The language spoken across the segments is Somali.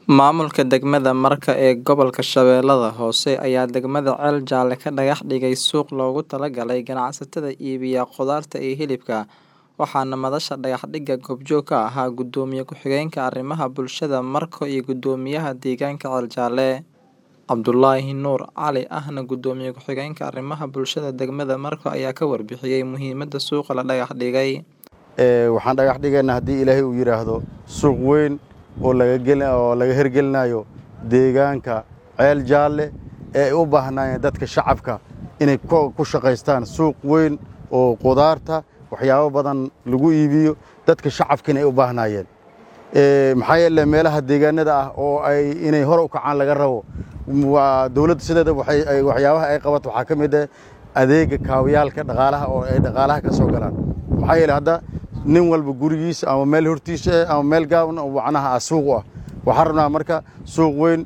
Maamulka degmada Marka ee gobolka Shabeellaha Hoose ayaa degmada Ceel Jaalle ka dhagax dhigay suuq loogu talagalay ganacsatada iibiya khudaarta iyo hilibka, waxaana madasha dhagax-dhigga goobjoog ka ahaa Gudoomiye Ku-xigeenka Arrimaha Bulshada Marko iyo Guddoomiyaha Deegaanka Ceel Jaalle, Cabdulaahi Nuur Cali ahna Gudoomiye Ku-xigeenka Arrimaha Bulshada degmada Marko ayaa ka warbixiyay muhiimadda suuqa la dhagax dhigay. waxaan dhagax dhigaynaa haddii ilaahay uu yidhaahdo suuq weyn oo oo laga hirgelinayo deegaanka ceel jaalle ee ay u baahnaayeen dadka shacabka inay ku shaqaystaan suuq weyn oo qudaarta waxyaabo badan lagu iibiyo dadka shacabkina ay u baahnaayeen maxaa yeele meelaha deegaanada ah oo ay inay hore u kacaan laga rabo waa dowladda sideeda waxyaabaha ay qabato waxaa ka mid ah adeega kaawayaalka dhaqaalaha oo ay dhaqaalaha ka soo galaan maxaa yeele hadda nin walba gurigiisa ama meel hortiisa eh ama meel gaaban oo macnaha ah suuq u ah waxaan rabnaa marka suuq weyn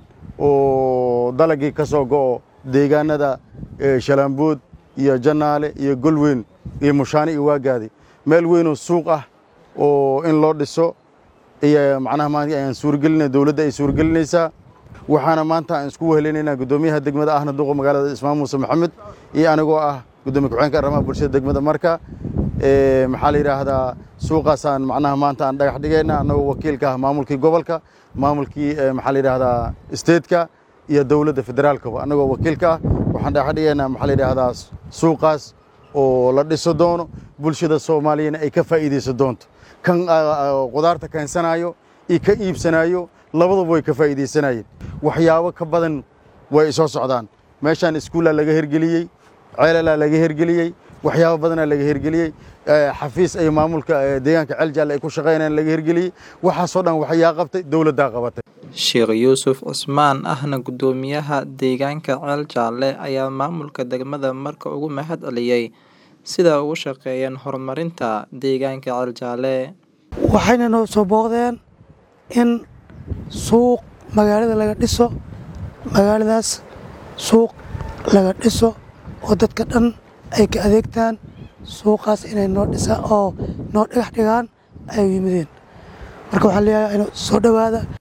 oo dalagii ka soo go'o deegaanada shalaambood iyo jannaale iyo golweyn iyo mushaani iyo waagaadi meel weynoo suuq ah oo in loo dhiso iyo macnaha maanta ayaan suuragelinay dowladda ay suuragelinaysaa waxaana maanta aan isku wehelinaynaa guddoomiyaha degmada ahna duqa magaalada ismaan muuse maxamed iyo anigoo ah gudoomiye ku-xigeenka arrimaha bulshada degmada marka maxaa la yidhaahdaa suuqaasaan macnaha maanta aan dhagax dhigayna annagoo wakiilka ah maamulkii gobolka maamulkii maxaa la yidhaahdaa stateka iyo dowladda federaalkaba annagoo wakiilka ah waxaan dhagax dhigaynaa maxaa la yidhaahdaa suuqaas oo la dhiso doono bulshada soomaaliyana ay ka faa'iidaysan doonto kan qudaarta keensanayo iyo ka iibsanayo labadaba way ka faa'iidaysanayeen waxyaabo ka badan way soo socdaan meeshaan iskuullaa laga hirgeliyey ceelalaa laga hirgeliyey waxyaabo badanaa laga hirgeliyey xafiis ay maamulka deegaanka ceel jaalle ay ku shaqaynayaan laga hirgeliyey waxaasoo dhan waxyaa qabtay dowladdaa qabatay Sheekh Yuusuf Cusmaan ahna guddoomiyaha deegaanka Ceel Jaalle ayaa maamulka degmada Marka ugu mahad celiyay sida ugu shaqeeyeen horumarinta deegaanka Ceel Jaalle. waxayna noo soo booqdeen in suuq magaalada laga dhiso magaaladaas suuq laga dhiso oo dadka dhan ay ka adeegtaan suuqaas inay noo dhisa oo noo dhagax dhigaan ay yimideen marka waxaan leeyahay inuu soo dhowaada